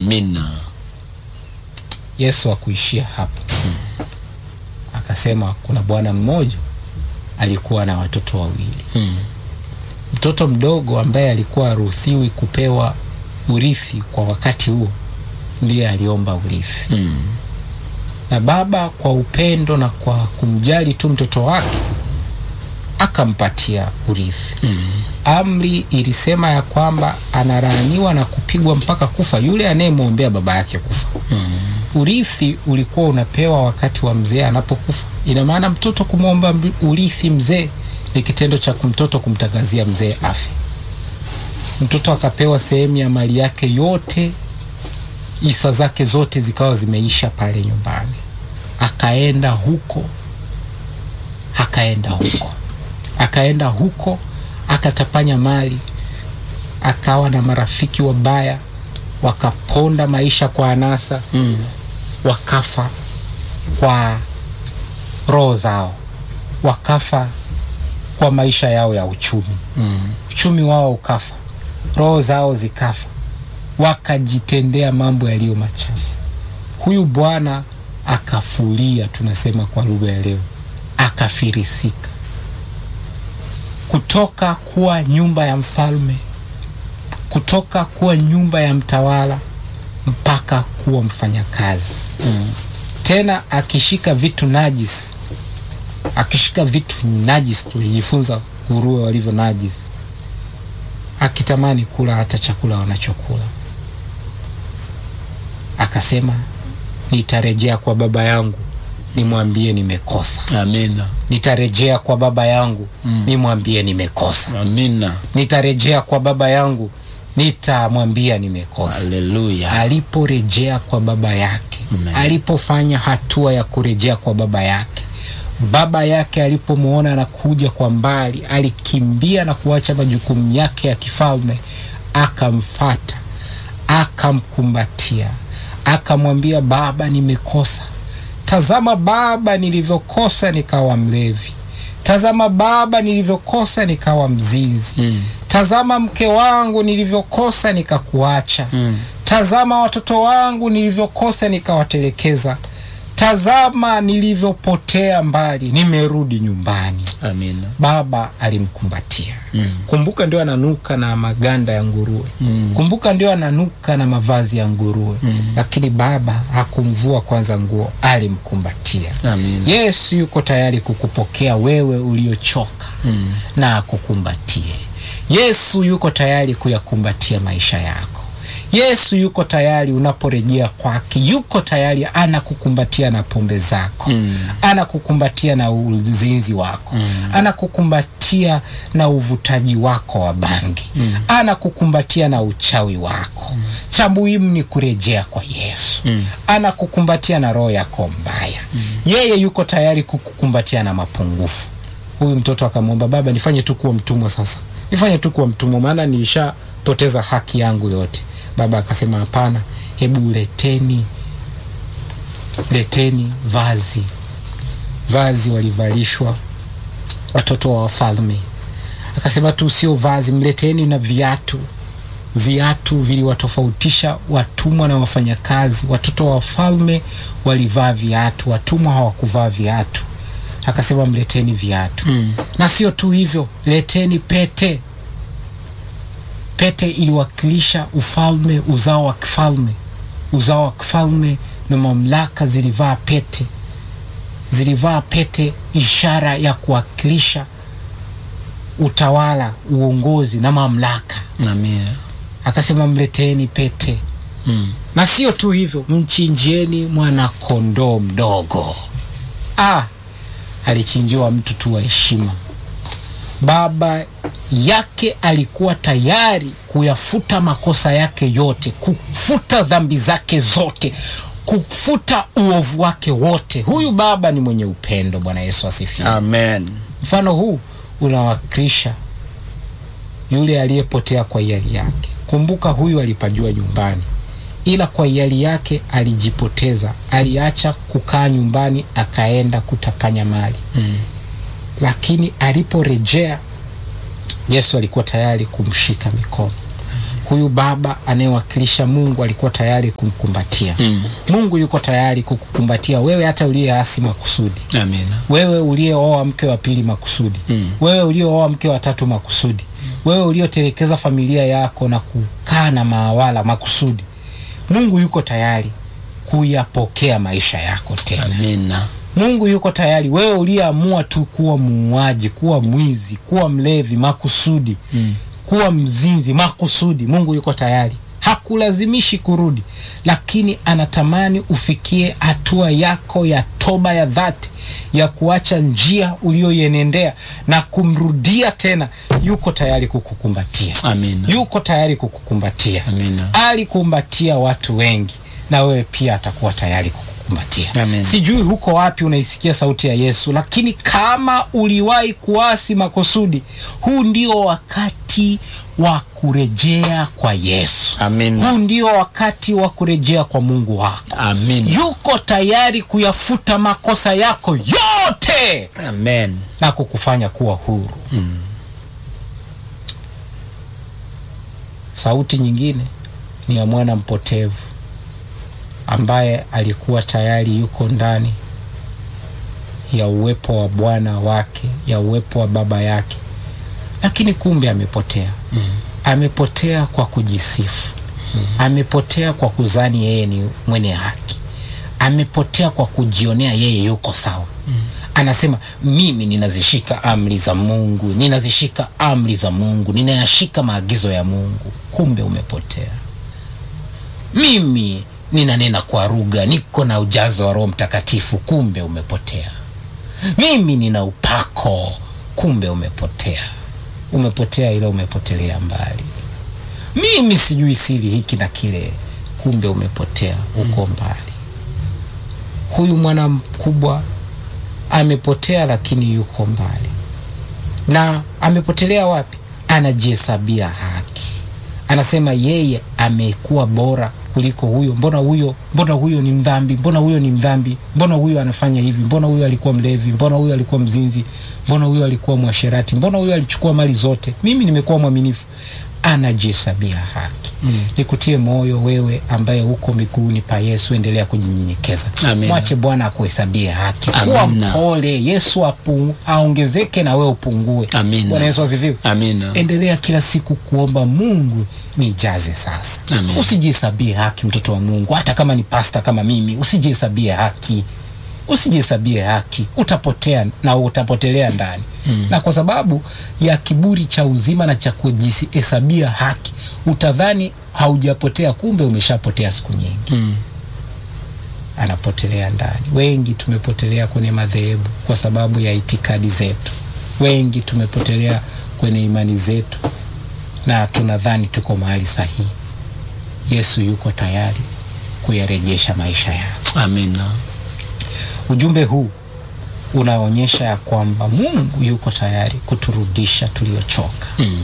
Amina. Yesu akuishia hapo, akasema kuna bwana mmoja alikuwa na watoto wawili. Mm. Mtoto mdogo ambaye alikuwa haruhusiwi kupewa urithi kwa wakati huo ndiye aliomba urithi, Mm. na baba kwa upendo na kwa kumjali tu mtoto wake akampatia urithi. Amri ilisema ya kwamba analaaniwa na kupigwa mpaka kufa yule anayemwombea baba yake kufa. Urithi ulikuwa unapewa wakati wa mzee anapokufa. Ina maana mtoto kumwomba mb- urithi mzee ni kitendo cha mtoto kumtangazia mzee afe. Mtoto akapewa sehemu ya mali yake yote, isa zake zote zikawa zimeisha pale nyumbani. Akaenda huko, akaenda huko, akaenda huko, akatapanya mali, akawa na marafiki wabaya, wakaponda maisha kwa anasa Mm. wakafa kwa roho zao, wakafa kwa maisha yao ya uchumi. Mm. Uchumi wao ukafa, roho zao zikafa, wakajitendea mambo yaliyo machafu. Huyu bwana akafulia, tunasema kwa lugha ya leo, akafirisika kutoka kuwa nyumba ya mfalme, kutoka kuwa nyumba ya mtawala mpaka kuwa mfanyakazi Mm. tena akishika vitu najis, akishika vitu najis. Tulijifunza nguruwe walivyo najis, akitamani kula hata chakula wanachokula. Akasema, nitarejea kwa baba yangu nimwambie nimekosa, Amina. nitarejea kwa baba yangu nimwambie nimekosa, Amina. nitarejea kwa baba yangu nitamwambia nimekosa. Haleluya. aliporejea kwa baba yake Amen. alipofanya hatua ya kurejea kwa baba yake baba yake alipomwona anakuja kwa mbali alikimbia na kuacha majukumu yake ya kifalme akamfata akamkumbatia akamwambia baba nimekosa tazama baba nilivyokosa nikawa mlevi tazama baba nilivyokosa nikawa mzinzi Mm. tazama mke wangu nilivyokosa nikakuacha Mm. tazama watoto wangu nilivyokosa nikawatelekeza tazama nilivyopotea mbali nimerudi nyumbani Amina. baba alimkumbatia Mm. kumbuka ndio ananuka na maganda ya nguruwe Mm. kumbuka ndio ananuka na mavazi ya nguruwe Mm. lakini baba hakumvua kwanza nguo alimkumbatia Amina. yesu yuko tayari kukupokea wewe uliochoka Mm. na akukumbatie yesu yuko tayari kuyakumbatia maisha yako yesu yuko tayari unaporejea kwake yuko tayari anakukumbatia na pombe zako Mm. anakukumbatia na uzinzi wako Mm. anakukumbatia na uvutaji wako wa bangi Mm. anakukumbatia na uchawi wako cha muhimu ni kurejea kwa yesu Mm. anakukumbatia na roho yako mbaya yeye yuko tayari kukukumbatia na mapungufu huyu mtoto akamwomba baba nifanye tu kuwa mtumwa sasa nifanye tu kuwa mtumwa maana nilishapoteza haki yangu yote baba akasema hapana hebu leteni leteni vazi vazi walivalishwa watoto wa wafalme akasema tu sio vazi mleteni na viatu viatu viliwatofautisha watumwa na wafanyakazi watoto wa wafalme walivaa viatu watumwa hawakuvaa viatu akasema mleteni viatu Mm. na sio tu hivyo leteni pete pete iliwakilisha ufalme uzao wa kifalme uzao wa kifalme na mamlaka zilivaa pete zilivaa pete ishara ya kuwakilisha utawala uongozi na mamlaka Amina. akasema mleteni pete Mm. na sio tu hivyo mchinjieni mwana kondoo mdogo ah, alichinjiwa mtu tu wa heshima baba yake alikuwa tayari kuyafuta makosa yake yote kufuta dhambi zake zote kufuta uovu wake wote huyu baba ni mwenye upendo bwana yesu asifiwe Amen. mfano huu unawakilisha yule aliyepotea kwa hiari yake kumbuka huyu alipajua nyumbani ila kwa hiari yake alijipoteza aliacha kukaa nyumbani akaenda kutapanya mali Mm. lakini aliporejea yesu alikuwa tayari kumshika mikono huyu baba anayewakilisha Mungu alikuwa tayari kumkumbatia. Mm. Mungu yuko tayari kukukumbatia wewe, hata uliyeasi makusudi, Amina. wewe uliyeoa mke wa pili makusudi, Mm. wewe uliyeoa mke wa tatu makusudi, wewe uliotelekeza familia yako na kukaa na maawala makusudi. Mungu yuko tayari kuyapokea maisha yako tena. Amina. Mungu yuko tayari. Wewe uliyeamua tu kuwa muuaji, kuwa mwizi, kuwa mlevi makusudi, Mm. kuwa mzinzi makusudi, Mungu yuko tayari. Hakulazimishi kurudi, lakini anatamani ufikie hatua yako ya toba ya dhati ya kuacha njia uliyoienendea na kumrudia tena. Yuko tayari kukukumbatia, Amina. yuko tayari kukukumbatia. Amina. Alikumbatia watu wengi, na wewe pia atakuwa tayari kukukumbatia. Amen. Sijui huko wapi unaisikia sauti ya Yesu, lakini kama uliwahi kuasi makusudi, huu ndio wakati wa kurejea kwa Yesu. Amina. Huu ndio wakati wa kurejea kwa Mungu wako. Amina. Yuko tayari kuyafuta makosa yako yote Amen. na kukufanya kuwa huru. Sauti nyingine ni ya mwana mpotevu ambaye alikuwa tayari yuko ndani ya uwepo wa Bwana wake, ya uwepo wa baba yake, lakini kumbe amepotea. Amepotea kwa kujisifu, amepotea kwa kuzani yeye ni mwenye haki, amepotea kwa kujionea yeye yuko sawa. Anasema mimi ninazishika amri za Mungu, ninazishika amri za Mungu, ninayashika maagizo ya Mungu. Kumbe umepotea. Mimi ninanena kwa lugha, niko na ujazo wa Roho Mtakatifu. Kumbe umepotea. Mimi nina upako. Kumbe umepotea. Umepotea, ila umepotelea mbali. Mimi sijui siri hiki na kile. Kumbe umepotea, uko mbali. Huyu mwana mkubwa amepotea, lakini yuko mbali. Na amepotelea wapi? Anajihesabia haki, anasema yeye amekuwa bora kuliko huyo. Mbona huyo, mbona huyo ni mdhambi? Mbona huyo ni mdhambi? Mbona huyo anafanya hivi? Mbona huyo alikuwa mlevi? Mbona huyo alikuwa mzinzi? Mbona huyo alikuwa mwasherati? Mbona huyo alichukua mali zote? Mimi nimekuwa mwaminifu. Anajihesabia haki. Mm. Nikutie moyo wewe ambaye uko miguuni pa Yesu, endelea kujinyenyekeza. Amen. Mwache Bwana akuhesabie haki. Kuwa Amina. mpole. Yesu apu, aongezeke na wewe upungue. Amina. Bwana Yesu asifiwe. Amina. Endelea kila siku kuomba Mungu nijaze sasa. Amen. Usijihesabie haki, mtoto wa Mungu, hata kama ni pasta kama mimi, usijihesabie haki, usijihesabie haki, utapotea na utapotelea ndani na kwa sababu ya kiburi cha uzima na cha kujihesabia haki, utadhani haujapotea, kumbe umeshapotea siku nyingi. Mm. Anapotelea ndani. Wengi tumepotelea kwenye madhehebu kwa sababu ya itikadi zetu. Wengi tumepotelea kwenye imani zetu na tunadhani tuko mahali sahihi. Yesu yuko tayari kuyarejesha maisha yako. Amina. Ujumbe huu unaonyesha ya kwamba Mungu yuko tayari kuturudisha tuliochoka. Mm.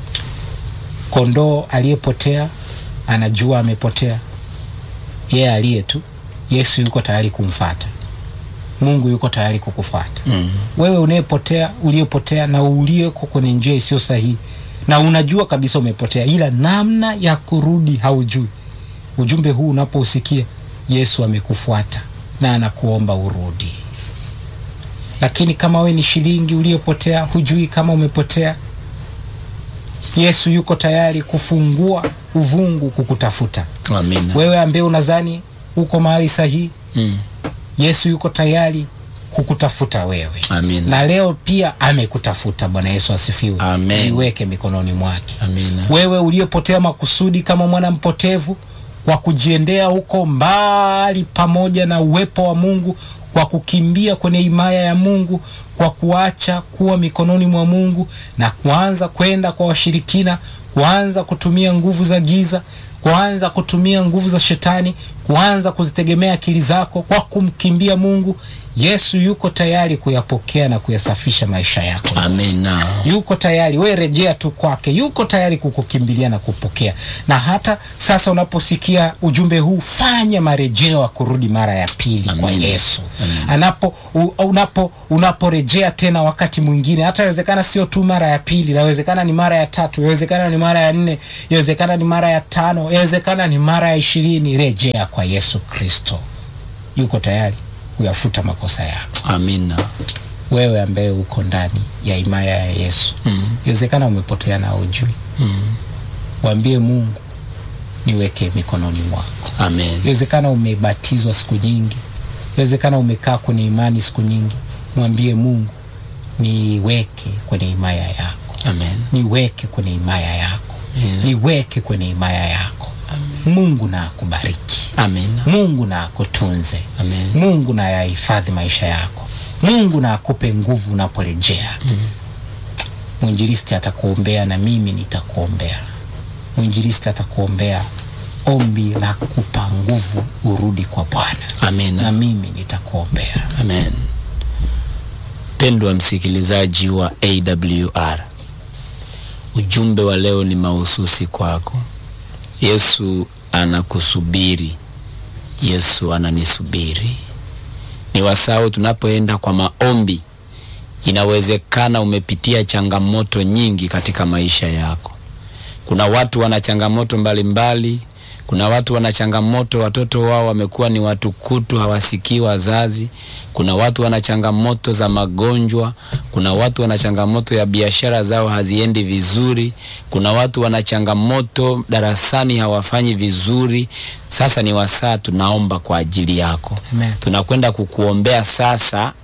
Kondoo aliyepotea anajua amepotea, yeye aliye tu. Yesu yuko tayari kumfata. Mungu yuko tayari kukufuata Mm. wewe unayepotea, uliyepotea na uliyeko kwenye njia isiyo sahihi, na unajua kabisa umepotea, ila namna ya kurudi haujui. Ujumbe huu unapousikia, Yesu amekufuata na anakuomba urudi. Lakini kama we ni shilingi uliyepotea, hujui kama umepotea, Yesu yuko tayari kufungua uvungu kukutafuta Amina. wewe, ambaye unadhani uko mahali sahihi. Mm. Yesu yuko tayari kukutafuta wewe Amina. na leo pia amekutafuta. Bwana Yesu asifiwe. Amen. Jiweke mikononi mwake. Amina. Wewe uliyepotea makusudi kama mwana mpotevu, kwa kujiendea huko mbali pamoja na uwepo wa Mungu, kwa kukimbia kwenye himaya ya Mungu, kwa kuacha kuwa mikononi mwa Mungu na kuanza kwenda kwa washirikina, kuanza kutumia nguvu za giza, kuanza kutumia nguvu za shetani, kuanza kuzitegemea akili zako kwa kumkimbia Mungu, Yesu yuko tayari kuyapokea na kuyasafisha maisha yako. Amina. Yuko tayari, we rejea tu kwake, yuko tayari kukukimbilia na kupokea. Na hata sasa unaposikia ujumbe huu, fanya marejeo ya kurudi mara ya pili kwa Amen. Yesu. Anapo u- unapo unaporejea tena wakati mwingine, hata inawezekana sio tu mara ya pili, inawezekana ni mara ya tatu, inawezekana ni mara ya nne, inawezekana ni mara ya tano, inawezekana ni mara ya ishirini. Rejea kwa Yesu Kristo, yuko tayari kuyafuta makosa yako Amina. wewe ambaye uko ndani ya himaya ya Yesu inawezekana umepotea na ujui mwambie Mungu niweke mikononi mwako Amen. inawezekana umebatizwa siku nyingi inawezekana umekaa kwenye imani siku nyingi mwambie Mungu niweke kwenye himaya yako Amen. niweke kwenye himaya yako niweke kwenye himaya yako Mungu na akubariki Amina. Mungu na akutunze Amen. Mungu na yahifadhi maisha yako. Mungu na akupe nguvu unaporejea. Mwinjilisti atakuombea na mimi nitakuombea. Mwinjilisti atakuombea ombi la kupa nguvu urudi kwa Bwana, na Amina. mimi nitakuombea. Amen. Pendwa msikilizaji wa AWR, ujumbe wa leo ni mahususi kwako. Yesu anakusubiri, Yesu ananisubiri. Ni wasao tunapoenda kwa maombi. Inawezekana umepitia changamoto nyingi katika maisha yako. Kuna watu wana changamoto mbalimbali. Kuna watu wana changamoto, watoto wao wamekuwa ni watukutu, hawasikii wazazi. Kuna watu wana changamoto za magonjwa. Kuna watu wana changamoto ya biashara zao haziendi vizuri. Kuna watu wana changamoto darasani hawafanyi vizuri. Sasa ni wasaa tunaomba kwa ajili yako. Amen. Tunakwenda kukuombea sasa.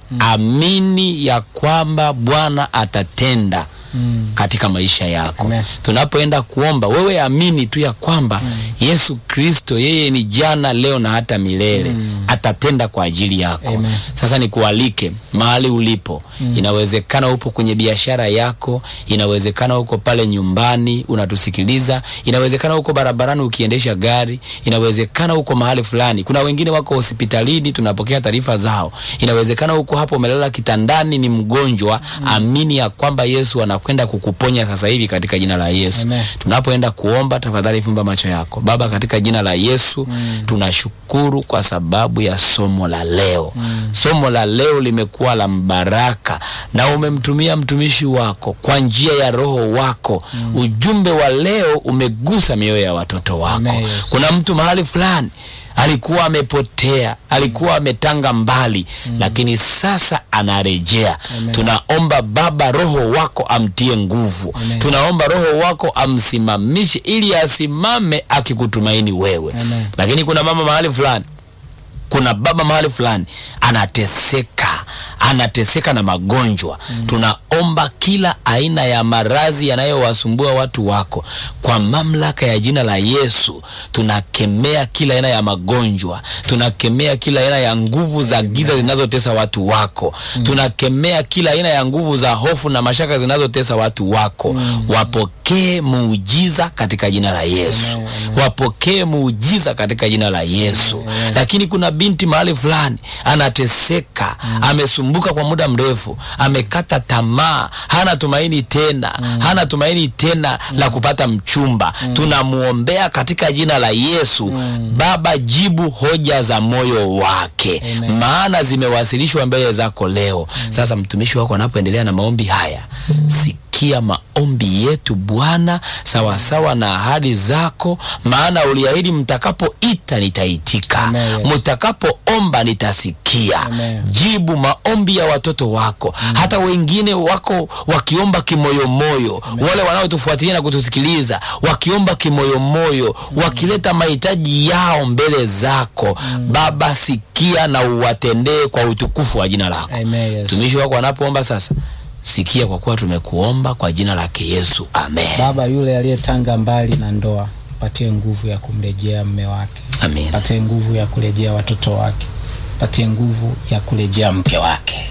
Amini ya kwamba Bwana atatenda Mm. katika maisha yako. Amen. Tunapoenda kuomba, wewe amini tu ya kwamba Yesu Kristo yeye ni jana, leo na hata milele atatenda kwa ajili yako. Amen. Sasa nikualike mahali ulipo. Inawezekana upo kwenye biashara yako, inawezekana uko pale nyumbani unatusikiliza, inawezekana uko barabarani ukiendesha gari, inawezekana uko mahali fulani. Kuna wengine wako hospitalini, tunapokea taarifa zao. Inawezekana uko hapo umelala kitandani, ni mgonjwa. Amini ya kwamba Yesu anakwenda kukuponya sasa hivi katika jina la Yesu. Amen. Tunapoenda kuomba, tafadhali fumba macho yako. Baba, katika jina la Yesu tunashukuru kwa sababu ya somo la leo. Somo la leo limekuwa la mbaraka na umemtumia mtumishi wako kwa njia ya Roho wako. Ujumbe wa leo umegusa mioyo ya watoto wako. Amen, Yesu. Kuna mtu mahali fulani alikuwa amepotea, alikuwa ametanga mbali, lakini sasa anarejea. Amen. Tunaomba Baba, Roho wako amtie nguvu. Amen. Tunaomba Roho wako amsimamishe ili asimame akikutumaini wewe. Amen. Lakini kuna mama mahali fulani, kuna baba mahali fulani anateseka, anateseka na magonjwa. Tunaomba kila aina ya maradhi yanayowasumbua watu wako kwa mamlaka ya jina la Yesu, tunakemea kila aina ya magonjwa, tunakemea kila aina ya nguvu za giza zinazotesa watu wako, tunakemea kila aina ya nguvu za hofu na mashaka zinazotesa watu wako. Wapokee muujiza katika jina la Yesu, Amen, amen. wapokee muujiza katika jina la Yesu. Lakini kuna binti mahali fulani anateseka, amesumbuka kwa muda mrefu, amekata tamaa, hana tumaini tena, hana tumaini tena la kupata mchumba. Tunamuombea katika jina la Yesu. Baba, jibu hoja za moyo wake, Amen. maana zimewasilishwa mbele zako leo. Sasa mtumishi wako anapoendelea na maombi haya, sikia maombi yetu Bwana, sawasawa na ahadi zako, maana uliahidi mtakapoita nitaitika, Amen, yes. mtakapoomba nitasikia. Amen. Jibu maombi ya watoto wako, hata wengine wako wakiomba kimoyomoyo, wale wanaotufuatilia na kutusikiliza wakiomba kimoyomoyo, wakileta mahitaji yao mbele zako Baba, sikia na uwatendee kwa utukufu wa jina lako. Amen, yes. Mtumishi wako anapoomba sasa, sikia kwa kuwa tumekuomba kwa jina lake Yesu, amen. Baba, yule aliyetanga mbali na ndoa, patie nguvu ya kumrejea mme wake, Amen. patie nguvu ya kurejea watoto wake, patie nguvu ya kurejea mke wake.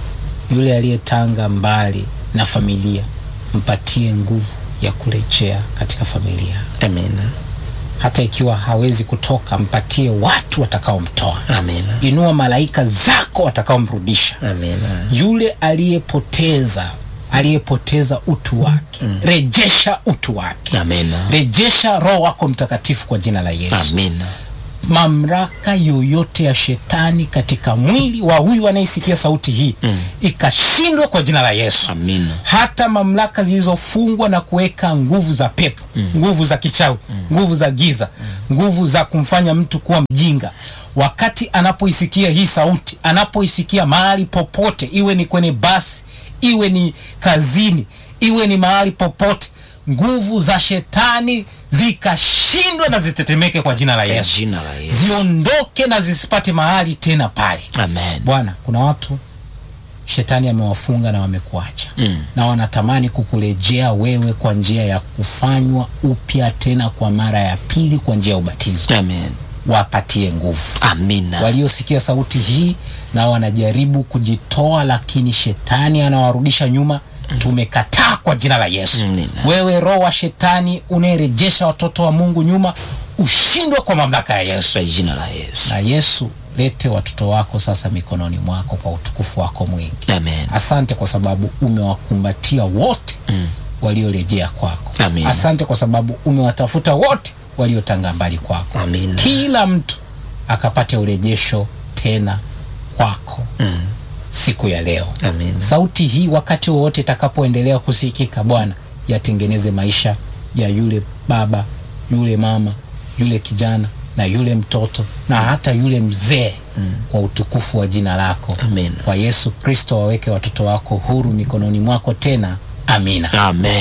Yule aliyetanga mbali na familia, mpatie nguvu ya kurejea katika familia. Amen. hata ikiwa hawezi kutoka, mpatie watu watakaomtoa. Amina. Inua malaika zako watakaomrudisha. Amina. Yule aliyepoteza aliyepoteza utu wake, rejesha utu wake, Amina. rejesha Roho wako Mtakatifu kwa jina la Yesu. Amina. Mamlaka yoyote ya shetani katika mwili wa huyu anayesikia sauti hii ikashindwe kwa jina la Yesu. Amina. Hata mamlaka zilizofungwa na kuweka nguvu za pepo, nguvu za kichawi, nguvu za giza, nguvu za kumfanya mtu kuwa mjinga, wakati anapoisikia hii sauti, anapoisikia mahali popote, iwe ni kwenye basi, iwe ni kazini, iwe ni mahali popote, nguvu za shetani zikashindwe na zitetemeke kwa jina la Kwa Yesu, jina la Yesu. ziondoke na zisipate mahali tena pale. Amen. Bwana, kuna watu shetani amewafunga na wamekuacha Mm. na wanatamani kukurejea wewe kwa njia ya kufanywa upya tena kwa mara ya pili kwa njia ya ubatizo. Amen. Wapatie nguvu Amina. waliosikia sauti hii na wanajaribu kujitoa, lakini shetani anawarudisha nyuma. Tumekataa kwa jina la Yesu. Amina. Wewe roho wa shetani unayerejesha watoto wa Mungu nyuma, ushindwe kwa mamlaka ya Yesu. Kwa jina la Yesu. Na Yesu, lete watoto wako sasa mikononi mwako kwa utukufu wako mwingi. Amen. Asante kwa sababu umewakumbatia wote waliorejea kwako. Amina. Asante kwa sababu umewatafuta wote waliotanga mbali kwako. Amina. Kila mtu akapate urejesho tena kwako siku ya leo. Amina. Sauti hii wakati wowote itakapoendelea kusikika, Bwana, yatengeneze maisha ya yule baba, yule mama, yule kijana na yule mtoto na hata yule mzee kwa utukufu wa jina lako. Amina. Kwa Yesu Kristo, waweke watoto wako huru mikononi mwako tena. Amina. Amen.